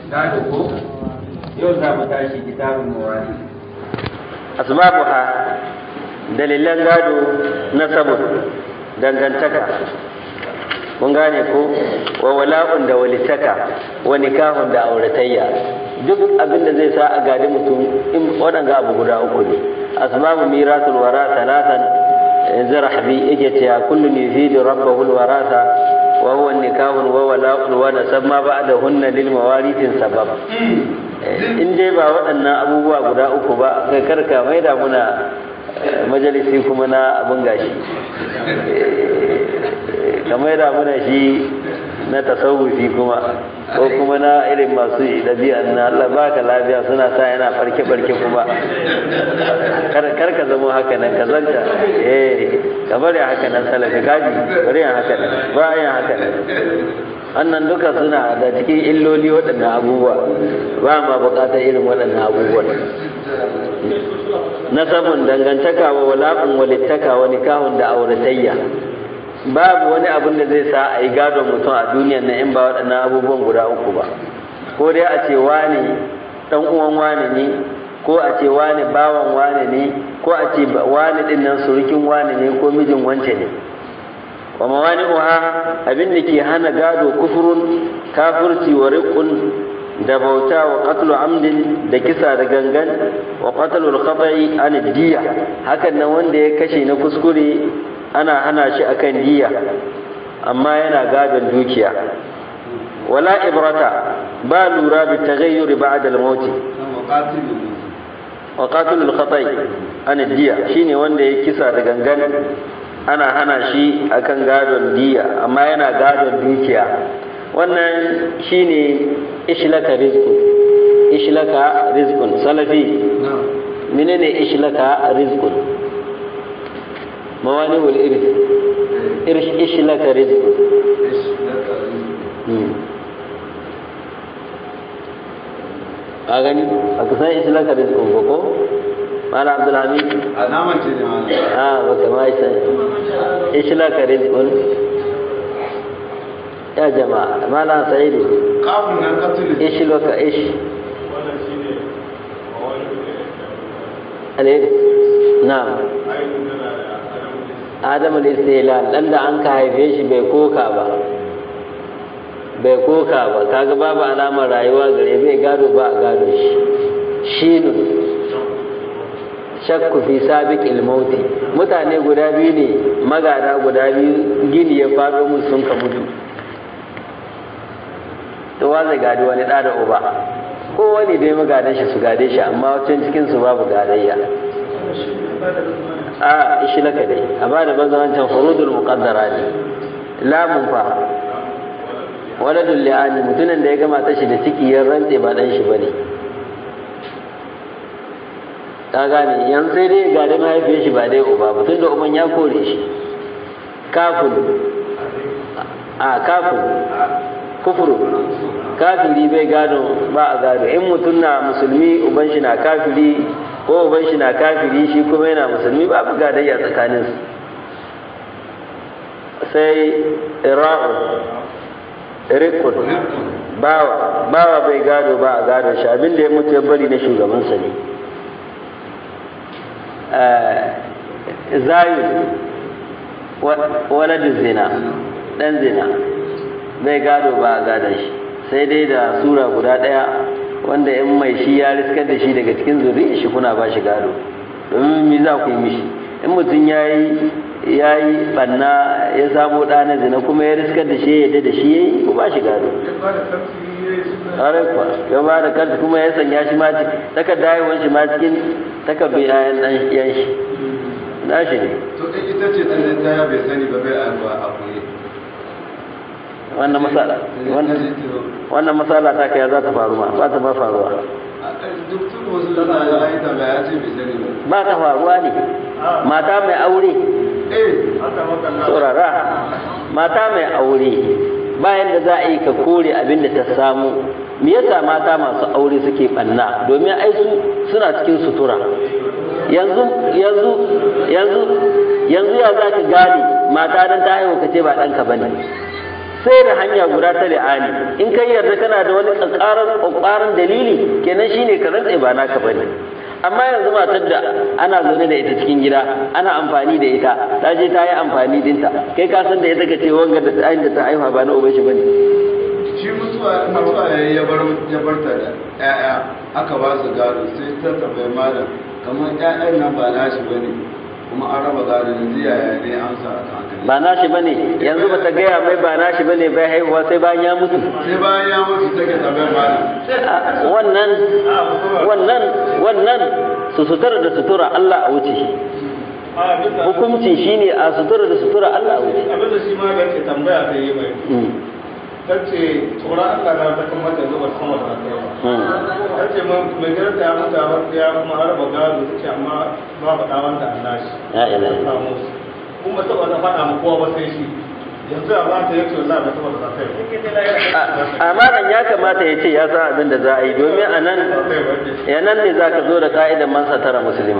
gado ko yau za mu tashi kitabun mawari asbabuha dalilan gado na sabon dangantaka mun gane ko wa wala'un da walitaka wa nikahun da auratayya duk abin da zai sa a gadi mutum in waɗanga abu guda uku ne asbabu mirasul wara talatan zarahbi yake cewa kullun yufidu rabbahu alwarasa wa huwa nikahun wa wala'un wa nasab ma ba'dahunna lil mawarithin sabab in dai ba waɗannan abubuwa guda uku ba kai karka mai da muna majalisi kuma na abin gashi kamar da muna shi na tasawufi kuma ko kuma na irin masu ɗabi'a na Allah baka lafiya suna sa yana farke farke kuma kar ka zama haka nan ka zanta eh ka bari haka nan salafi gaji bari yin haka nan ba yin haka nan wannan duka suna da cikin illoli waɗannan abubuwa ba ma buƙatar irin waɗannan abubuwan nasabun dangantaka wa wala'un walittaka wa nikahun da auratayya babu wani abin da zai sa a yi gadon mutum a duniyar na in ba waɗannan abubuwan guda uku ba ko dai a ce wani ɗan uwan wani ne ko a ce wani bawan wani ne ko a ce wani ɗin nan surukin wani ne ko mijin wance ne wa mawani uha abin da ke hana gado kufurun kafirci wa riƙun da bauta wa qatlu amdin da kisa da gangan wa qatlu al-khata'i an diya hakan nan wanda ya kashe na kuskure ana hana shi akan diya amma yana gadon dukiya wala ibrata ba lura bi taghayyur ba'da al-maut wa qatlu al-khata'i an diya shine wanda ya kisa da gangan ana hana shi akan gadon diya amma yana gadon dukiya wannan shine ishlaka rizqun ishlaka rizqun salafi menene ishlaka rizqun mawani wal irs irsh ishlaka rizqun a gani a kusan ishlaka rizqun ba ko mala abdulhamid a naman ce ne a baka ma isa ishlaka rizqun ya jama'a malam sa'idu kafin nan katul ish loka ish alheri na'am adam al-istilal dan da an ka haife shi bai koka ba bai koka ba kaga babu alamar rayuwa gare bai gado ba a gado shi shinu shakku fi sabiqil mauti mutane guda biyu ne magada guda biyu gini ya faɗo musu sun ka mutu to wa zai gadi wani ɗa da uba ko wani dai magadan shi su gade shi amma wancan cikin su babu gadayya a ishi laka dai a ba da banza wancan furudul muqaddara ne lamun fa waladul li'ani mutumin da ya gama ta shi da ciki ya rantse ba dan shi bane ka gane yan sai dai gade mahaifiyar shi ba dai uba ba tunda uban ya kore shi kafin a kafin kufuru kafiri bai gado ba a gado in mutum na musulmi uban shi na kafiri ko uban shi na kafiri shi kuma yana musulmi ba bu gadayya tsakanin su sai ira'u rikun bawa bawa bai gado ba a gado shi abin da ya mutu ya bari na shugabansa ne zayu waladin zina dan zina bai gado ba a gadon shi sai dai da sura guda ɗaya wanda in mai shi ya riskar da shi daga cikin zuri shi kuna ba shi gado domin mi za ku yi mishi in mutum ya yi ya yi ɓanna ya samo ɗa na zina kuma ya riskar da shi ya yadda da shi ya yi ku ba shi gado ƙwarai kuwa ya ba da kanta kuma ya sanya shi ma cikin takarda haihuwar shi ma cikin takardun yayan ɗan yan shi na shi ne to ita ce ta ta ya bai sani ba bai alwa a koyi wannan masala wannan masala ta kai za ta faru ma ba ta ba faruwa duk tun wasu da na ya yi tambaya ya ce bai sani ba ba ta faruwa ne mata mai aure eh haka maka na saurara mata mai aure bayan da za a yi ka kore abin da ta samu me yasa mata masu aure suke banna domin ai su suna cikin sutura yanzu yanzu yanzu yanzu ya za ka gane mata dan ta haihu ka ce ba ɗanka ba ne sai da hanya guda ta li'ani in kai yarda kana da wani ƙaƙaran ƙwaƙwaran dalili kenan shine ka rantse ba naka bane amma yanzu matar da ana zaune da ita cikin gida ana amfani da ita ta je ta yi amfani dinta kai ka san da ita ka ce wanga da tsayin da ta haifa ba na uban shi bane shi mutuwa mutuwa ya ya bar ya bar ta da ƴaƴa aka ba su gado sai ta tambayi malam kamar ƴaƴan nan ba nashi bane kuma an raba gado yanzu yaya ne amsa a kan haka ba nashi bane yanzu bata gaya mai ba nashi bane bai haihuwa sai bayan ya mutu sai bayan ya mutu take tambayar malam A- wannan wannan wannan su sutura da sutura Allah a wuce hukunci shine a sutura da sutura Allah a wuce abin da shi ma ga ke tambaya ta yi mai Mm, ta ce tsoron Allah na ta kuma ta zuba sama da ta yawa mm. ta ce mai gidan ta mutu a wasu ya kuma harba gado ta ce amma babu ɗawan da Allah shi Ya ilahi. ta samu su kuma ta ba ta faɗa ma kowa ba sai shi yanzu a ba ta yake wallahi ba ta ba ta kai amma nan ya kamata ya ce ya san abin da za a yi domin a nan ya nan ne za ka zo da ka'idan man satara musulma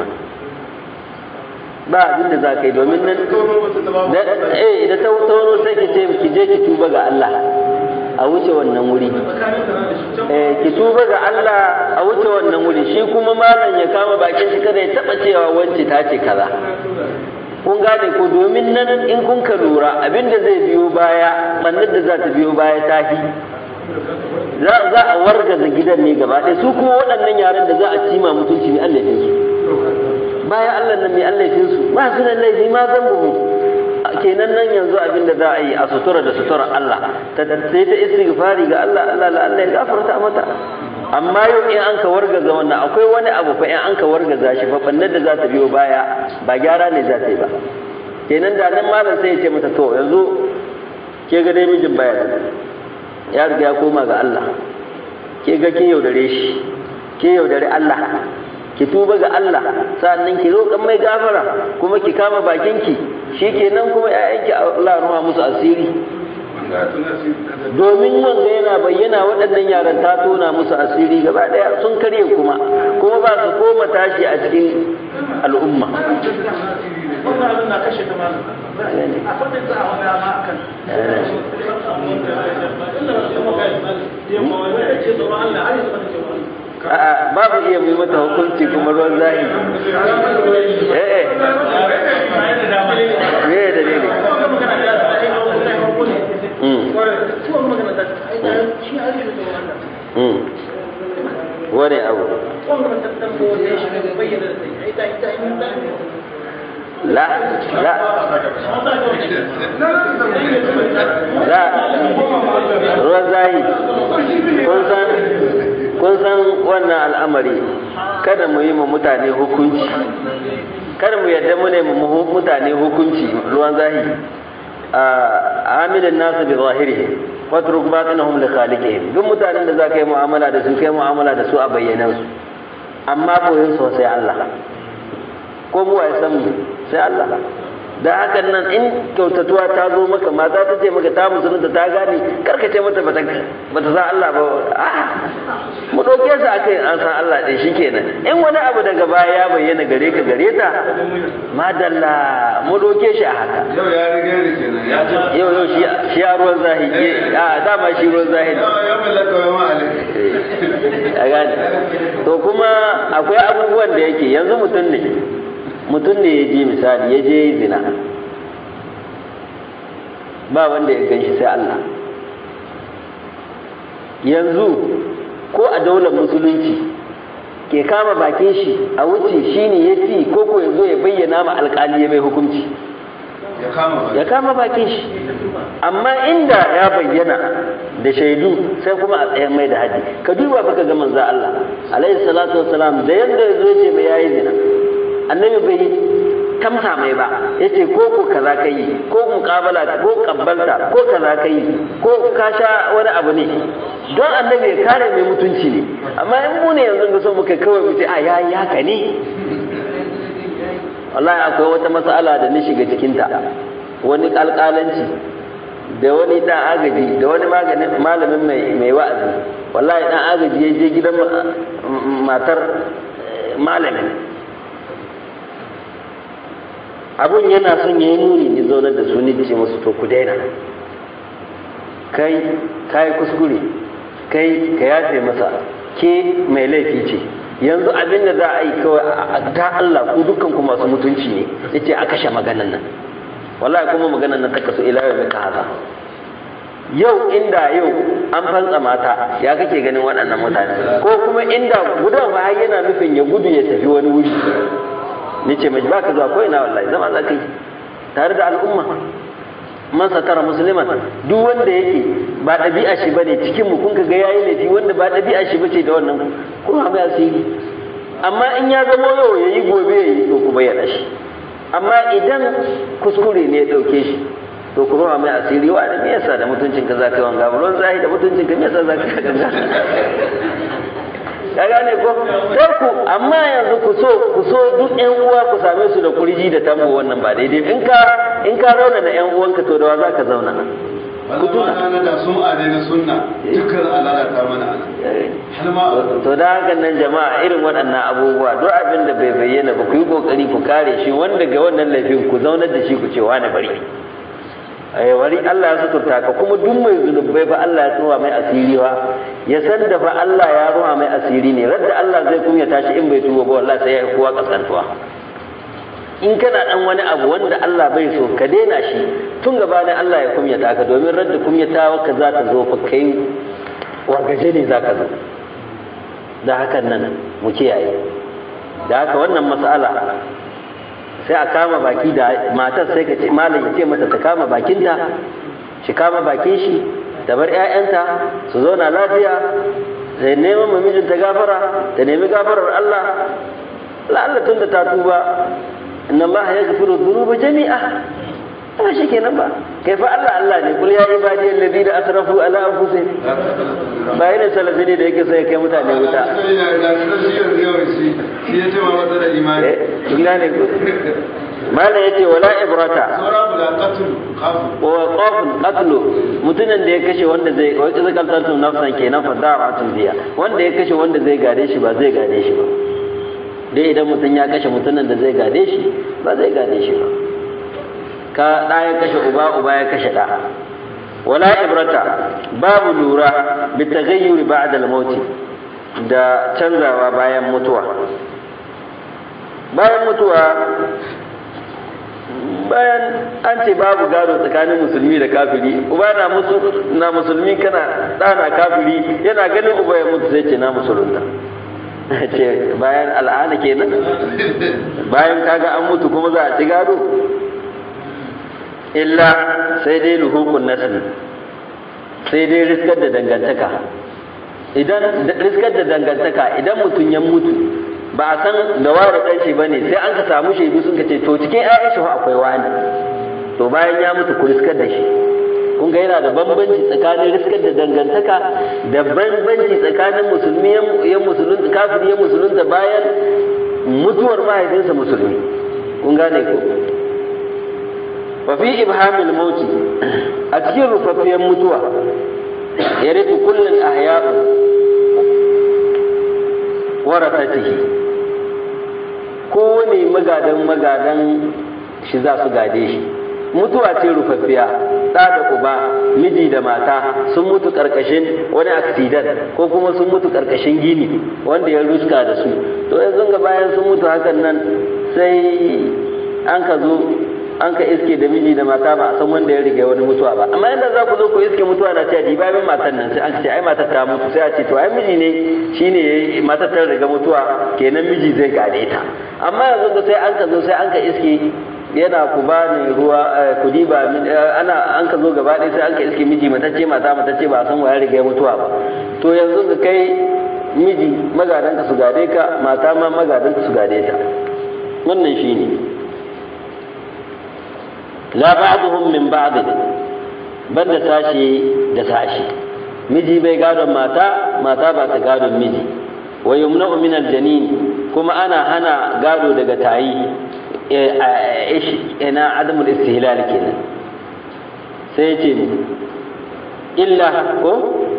ba abin da za ka yi domin nan da eh da ta tono sai ki ce ki je ki tuba ga Allah a wuce wannan wuri eh ki tuba ga Allah a wuce wannan wuri shi kuma malam ya kama bakin shi kada ya taba cewa wance ta ce kaza kun gane ko domin nan in kun ka lura abinda zai biyo baya bannin da za ta biyo baya ta fi za za a wargaza gidan ne gaba ɗaya su kuma waɗannan yaran da za a cima mutunci mai Allah su bayan Allah nan mai Allah su ba su da laifi ma zan buhu kenan nan yanzu abin da za a yi a sutura da sutura Allah ta sai ta istighfari ga Allah Allah la Allah ya gafarta mata amma yau in an ka wargaza wannan akwai wani abu fa in an ka wargaza shi fa bannar da za ta biyo baya ba gyara ne za ta yi ba kenan da nan malam sai ya ce mata to yanzu ke ga dai mijin baya nan ya riga ya koma ga Allah ke ga kin yaudare shi ke yaudare Allah ki tuba ga Allah sannan ki roƙan mai gafara kuma ki kama bakinki shikenan kuma ƴaƴanki Allah ya ruha musu asiri domin wanda yana bayyana waɗannan yaran ta tona musu asiri gaba ɗaya sun karye kuma kuma ba su koma tashi a cikin al'umma wannan abin na kashe ta malam a faɗin za a wani ama a kan a'a babu iya mai mata hukunci kuma ruwan zahiri eh eh me ya dalili Mm. Mm. wani abu la la la ruwan zahi kun san kun san wannan al'amari kada mu yi mu mutane hukunci kada mu yadda mu ne mu mutane hukunci ruwan zahi a amilin nasu bi zahirihi watruk batinahum li khaliqihim duk mutanen da za ka yi mu'amala da su kai mu'amala da su a bayyanan su amma koyin su sai Allah ko mu ya san mu sai Allah da hakan nan in kyautatuwa ta zo maka mata ta ce maka ta musulunta ta gane karka ce mata bata bata san Allah ba a mu dauke su akai an san Allah din shikenan in wani abu daga baya ya bayyana gare ka gare ta madalla mu dauke shi a haka yau ya riga ni kenan ya ji yau yau shi shi a ruwan zahiri a dama shi ruwan zahiri ya mallaka wa ma'alik a gane to kuma akwai abubuwan da yake yanzu mutum ne mutum ne ya je misali ya je zina ba wanda ya gan shi sai Allah yanzu ko a daular musulunci ke kama bakin shi a wuce shi ne ya fi ko ko ya zo ya bayyana ma alkali ya mai hukunci ya kama ba ya kama bakin shi amma inda ya bayyana da shaidu sai kuma a tsayan mai da haji ka duba fa ka ga manzo Allah alaihi salatu wassalam da yanda ya zo ce mai yayi zina annabi bai tamsa mai ba yace ko ko kaza kai ko muqabala ko kabbalta ko kaza kai ko ka sha wani abu ne don annabi ya kare mai mutunci ne amma in mu ne yanzu ga so muka kawai mu ce a yayi haka ne wallahi akwai wata matsala da ni shiga cikinta wani alƙalanci da wani ɗan agaji da wani maganin malamin mai mai wa'azi wallahi ɗan agaji ya je gidan matar malamin abun yana son ya yi muni ni zaunar da su ni ce musu to ku daina kai kai kuskure kai ka yafe masa ke mai laifi ce yanzu abin da za a yi kawai a ta Allah ku dukkan ku masu mutunci ne yace a kashe maganan nan wallahi kuma maganan nan ta kaso ila yau ka haza yau inda yau an fantsa mata ya kake ganin waɗannan mutane ko kuma inda gudan fa yana nufin ya gudu ya tafi wani wuri ni ce mai baka zuwa ko ina wallahi zama za ka yi tare da al'umma man satara musliman duk wanda yake ba ɗabi'a shi bane cikin mu kun ka ga yayi laifi wanda ba ɗabi'a shi bace da wannan kuma mai asiri amma in ya zama yau yayi gobe yayi to ku bayyana shi amma idan kuskure ne ya dauke shi to ku ruwa mai asiri wa da me yasa da mutuncin ka zaka yi wanga ruwan zahi da mutuncin ka me yasa zaka yi ganga ka gane ko sai ku amma yanzu ku so ku so duk ƴan uwa ku same su da kurji da tambo wannan ba daidai in ka in ka rauna da ƴan uwanka to da wa zaka zauna ku tuna da sun ade na sunna dukkan alalata mana ana har ma to da hakan nan jama'a irin waɗannan abubuwa duk abin da bai bayyana ba ku yi kokari ku kare shi wanda ga wannan laifin ku zaunar da shi ku ce wani bari ai wari Allah ya suturta ka kuma duk mai zunubai fa Allah ya tsuwa mai asiri wa ya san da fa Allah ya ruwa mai asiri ne radda Allah zai kunyata shi in bai tuba ba wallahi sai ya yi kowa kasantuwa in kana dan wani abu wanda Allah bai so ka daina shi tun gabanin Allah ya kumyata ka domin radda kumyatawa ka za ta zo fa kai wargaje ne za ka zo da hakan nan mu kiyaye da haka wannan mas'ala sai a kama baki da matar sai ka ce malam ya ce mata ta kama bakinta shi kama bakin shi da bar 'ya'yanta su zauna lafiya sai neman mamijinta gafara ta nemi gafarar Allah la'alla tun da ta tuba inna Allah ya gafiru dhunuba jami'a ba shi kenan ba kai fa Allah Allah ne kul ya ibadi alladhina asrafu ala anfusihim ba yana salafi ne da yake sai kai mutane wuta kun gane ku mala yace wala ibrata wa qafun qatlu mutumin da ya kashe wanda zai wa kaza kaltatu nafsan kenan fa da'atun biya wanda ya kashe wanda zai gade shi ba zai gade shi ba dai idan mutum ya kashe mutumin da zai gade shi ba zai gade shi ba ka ɗa ya kashe uba uba ya kashe ɗa wala ibrata babu lura bi taghayyuri ba'da al-maut da canzawa bayan mutuwa bayan mutuwa bayan an ce babu gado tsakanin musulmi da kafiri uba na na musulmi kana ɗa na kafiri yana ganin uba ya mutu sai ce na musulunta ce bayan al'ana kenan bayan kaga an mutu kuma za a ci gado illa sai dai luhukun nasli sai dai riskar da dangantaka idan riskar da dangantaka idan mutum ya mutu ba a san da ware dan shi bane sai an ka samu shaidu sun ka ce to cikin ƴaƴan shi akwai wani to bayan ya mutu ku riskar da shi kun ga yana da bambanci tsakanin riskar da dangantaka da bambanci tsakanin musulmi ya musulun kafiri ya musulunta bayan mutuwar mahaifinsa musulmi kun gane ko وفي إبهام الموت أكثر رفافيا متوى يرث كل الأحياء ورثته kowane magadan magadan shi za su gade shi mutuwa ce rufaffiya ɗa da uba miji da mata sun mutu ƙarƙashin wani accident ko kuma sun mutu ƙarƙashin gini wanda ya ruska da su to yanzu ga bayan sun mutu hakan nan sai an ka zo an ka iske da miji da mata ba a san wanda ya riga wani mutuwa ba amma inda za ku zo ku iske mutuwa na ce dibabin matan nan sai an ce ai matar ta mutu sai a ce to ai miji ne shine matar ta riga mutuwa kenan miji zai gane ta amma yanzu da sai an ka zo sai an ka iske yana ku ba ni ruwa ku diba ana an ka zo gaba ɗaya sai an ka iske miji matacce mata matacce ba a san wa ya riga mutuwa ba to yanzu da kai miji magadanka su gade ka mata ma magadanka su gade ta wannan shine ne la ba'dhum min ba'd banda sashi da sashi miji bai gadon mata mata ba ta gadon miji wa yumna'u min aljanin kuma ana hana gado daga tayi ina adamul istihlal kenan sai ce illa ko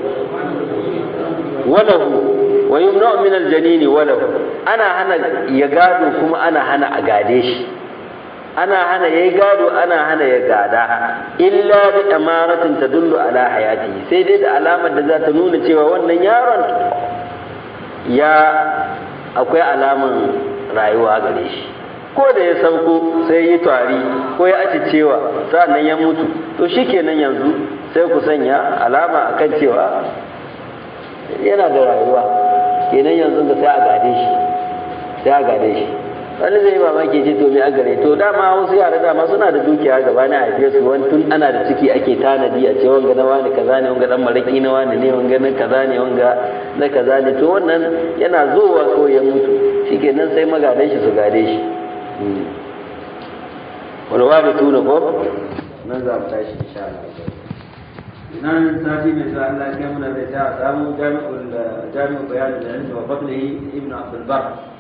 walahu wa yumna'u min aljanin walahu ana hana ya gado kuma ana hana a gade shi ana hana yayi gado ana hana ya gada illa bi amaratin tadullu ala hayati sai dai da alamar da za ta nuna cewa wannan yaron ya akwai alaman rayuwa gare shi ko da ya sauko sai yi tari ko ya aci cewa sa'annan ya mutu to shikenan yanzu sai ku sanya alama akan cewa yana da rayuwa kenan yanzu da sai a gade shi sai a gade shi wani zai yi mamaki ce to me a gare to dama wasu yara dama suna da dukiya gaba na haife su wani tun ana da ciki ake tanadi a ce wanga na wani kaza ne wanga dan maraki na wani ne wanga na kaza ne wanga na kaza ne to wannan yana zowa ko ya mutu shikenan sai magadan shi su gade shi walwa da tuna ko nan za mu tashi insha Allah nan sati mai sa Allah ya kai mu da bai ta samu jami'ul jami'ul bayan da ilmi wa fadlihi ibn Abdul Bar